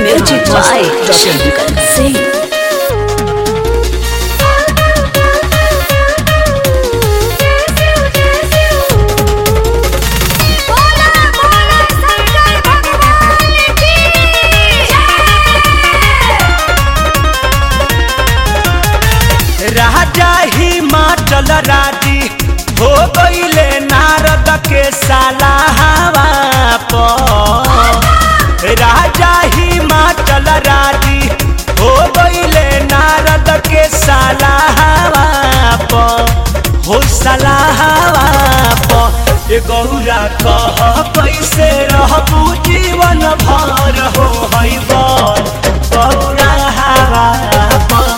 Music by Shankar Singh. राजा हिमाचल राजी हो गईले नारद के सालाहवा पर राजा हिमाचल राजी हो गईले नारद के सालाहवा पर हो सालाहवा पर ए गौरा कह कैसे रहबू जीवन भर हो हई बर गौरा हवा पर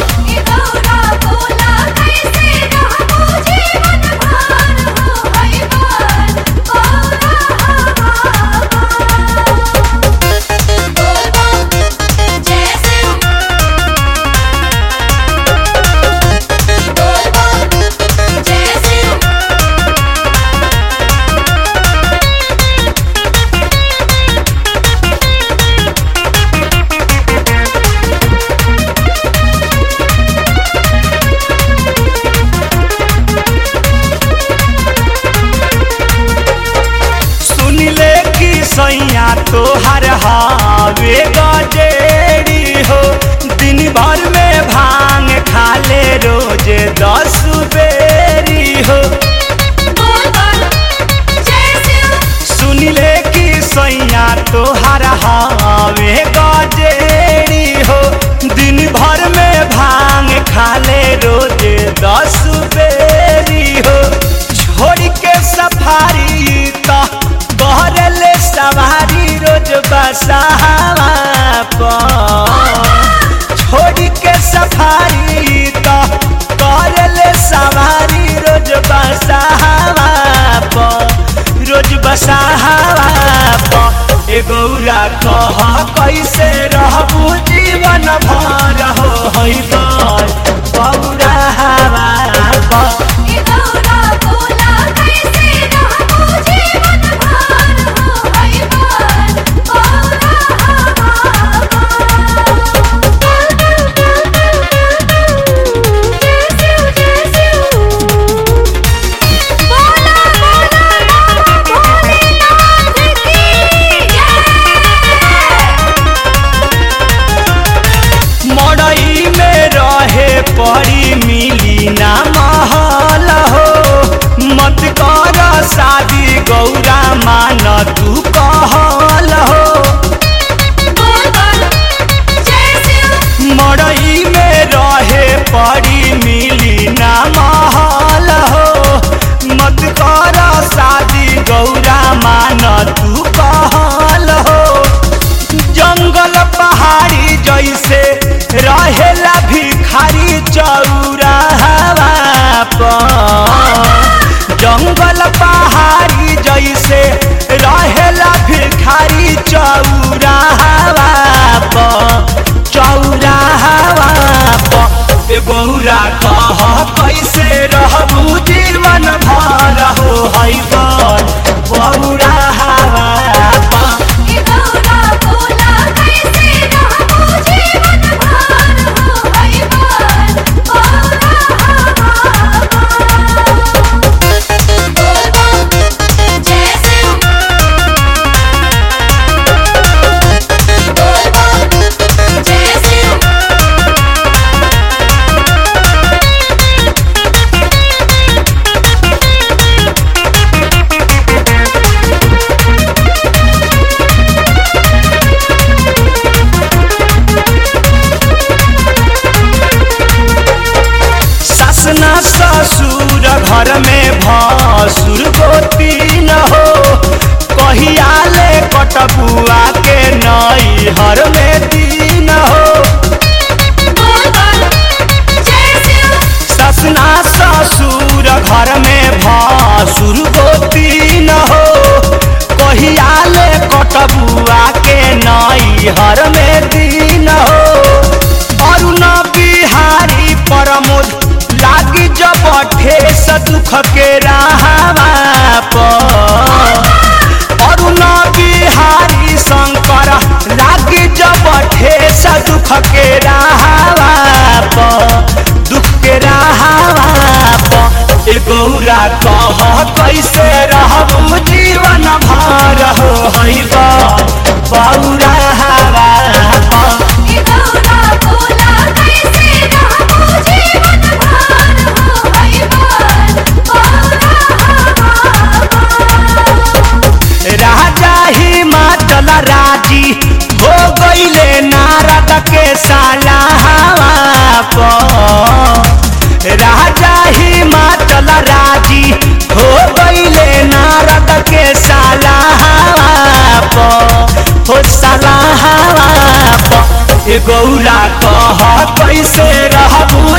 सुनिले कि सैया तोहर हावे गजेड़ी हो दिन भर में भांग खाले रोज दस बेरी हो सुनिले कि सैया तोहर हावे गजेड़ी हो दिन भर में भांग खाले रोज दस बेरी हो छोड़ के सफारी तो कहले सवारी रोज बसावा पर छोड़ के सफारी तो कहले सवारी रोज बसावा पर रोज बसावा पर ए गौरा कह कैसे रहबू जीवन भर हो हई बर गौरा हवा पर मड़ई में रहे पड़ी मिली ना महल हो मत कर शादी गौरा मान तू कहल हो मड़ई में रहे पड़ी मिली ना महल हो मत कर शादी गौरा मान तू कहल हो जंगल पहाड़ी जैसे रहेला भिखारी चौरा पर जंगल पहाड़ी जैसे रहेला भिखारी चौरा पर चौरा पर ए गौरा कह कैसे रहबू जीवन भर हो हई बर बौरा हवा पर ससना ससुर घर में भसुर गोती न हो कहिया ले कटबुआ के नई हर में दीन हो ससना ससुर घर में भसुर गोती न हो कहिया ले कटबुआ के नई हर में दीन हो अरुण बिहारी प्रमोद लागी जब ठेस दुख के राहवा पर अरुण बिहारी शंकर लागी जब ठेस राजी हो गईले नारद के सालावा पर राजा हिमाचल राजी हो गईले नारद के सालावा पर हो सालावा पर ए गौरा कह कैसे रहबू